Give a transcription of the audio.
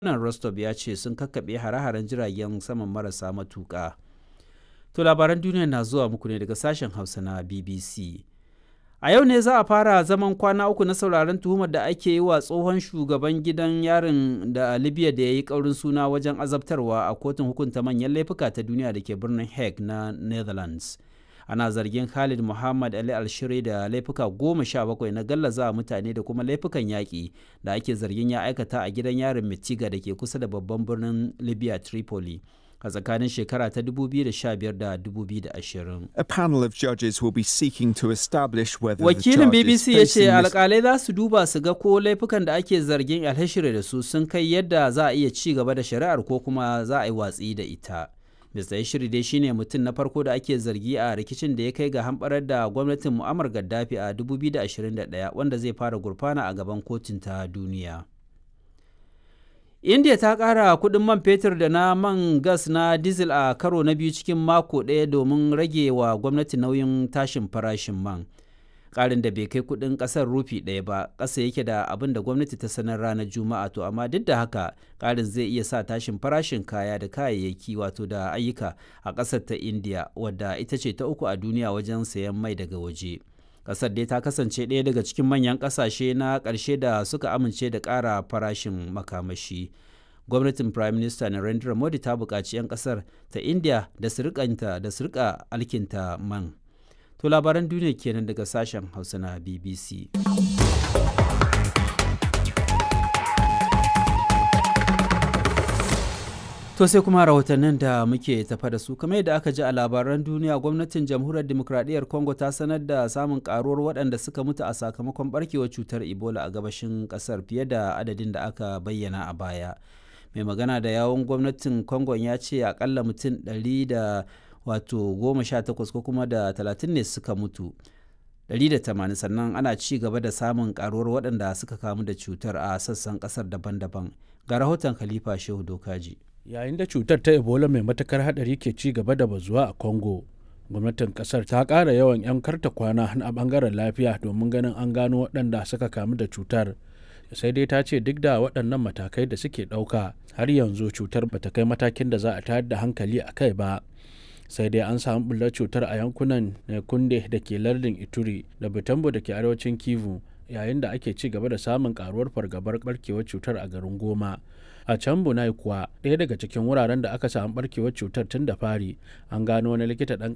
Gwamnan Rostov ya ce sun kakkaɓe hare-haren jiragen saman marasa matuƙa. To labaran duniya na zuwa muku ne daga sashen Hausa na BBC. A yau ne za a fara zaman kwana uku na sauraron tuhumar da ake yi wa tsohon shugaban gidan yarin da Libya da ya yi ƙaurin suna wajen azabtarwa a kotun hukunta manyan laifuka ta duniya da ke birnin Hague na Netherlands. Ana zargin Khalid Muhammad Ali Alshiri da laifuka goma sha bakwai na gallaza mutane da kuma laifukan yaƙi da ake zargin ya aikata a gidan yarin Mitiga da ke kusa da babban birnin Libya Tripoli. a tsakanin shekara ta 2015 da 2020. A panel of judges will be seeking to establish whether Wakilin the BBC ya charges ce facing Mr. alkalai za su duba su ga ko laifukan da ake zargin alhashire da su sun kai yadda za a iya ci gaba da shari'ar ko kuma za a yi watsi da ita. Mr. Yashiri dai shine mutum na farko da ake zargi a rikicin da ya kai ga hamɓarar da gwamnatin Muammar Gaddafi a 2021 wanda zai fara gurfana a gaban kotun ta duniya. india ta ƙara kuɗin man fetur da na man gas na diesel a karo na biyu cikin mako ɗaya domin rage wa gwamnati nauyin tashin farashin man ƙarin da bai kai kuɗin ƙasar rufi ɗaya ba ƙasa yake da abin da gwamnati ta sanar ranar juma'a to amma duk da haka ƙarin zai iya sa tashin farashin kaya da kayayyaki wato da ayyuka a ƙasar ta india wadda ita ce ta uku a duniya wajen sayan mai daga waje. kasar dai ta kasance ɗaya daga cikin manyan ƙasashe na ƙarshe da suka amince da ƙara farashin makamashi gwamnatin prime minister narendra modi ta buƙaci 'yan ƙasar ta india da su da su rika alkinta man to labaran duniya kenan daga sashen hausa na bbc To sai kuma rahotannin da muke tafa da su kamar yadda aka ji a labaran duniya gwamnatin jamhuriyar demokradiyyar Congo ta sanar da samun karuwar waɗanda suka mutu a sakamakon barkewar cutar Ebola a gabashin ƙasar fiye da adadin da aka bayyana a baya. Mai magana da yawon gwamnatin Congo ya ce akalla mutum ɗari da wato goma sha takwas ko kuma da talatin ne suka mutu. 180 sannan ana ci gaba da samun karuwar waɗanda suka kamu da cutar a sassan ƙasar daban-daban ga rahoton khalifa shehu dokaji yayin da cutar ta ebola mai matakar hadari ke ci gaba da bazuwa a congo gwamnatin kasar ta ƙara yawan 'yan karta kwana a bangaren lafiya domin ganin an gano waɗanda suka kamu da cutar sai dai ta ce duk da waɗannan matakai da suke ɗauka har yanzu cutar bata kai matakin da za a tayar da hankali a kai ba sai dai an samu bullar cutar a yankunan kunde da ke lardin ituri da butambo da ke arewacin kivu yayin da ake ci gaba da samun karuwar fargabar barkewar cutar a garin goma a can bunai kuwa ɗaya daga cikin wuraren da aka samu barkewar cutar tun da fari an gano wani likita ɗan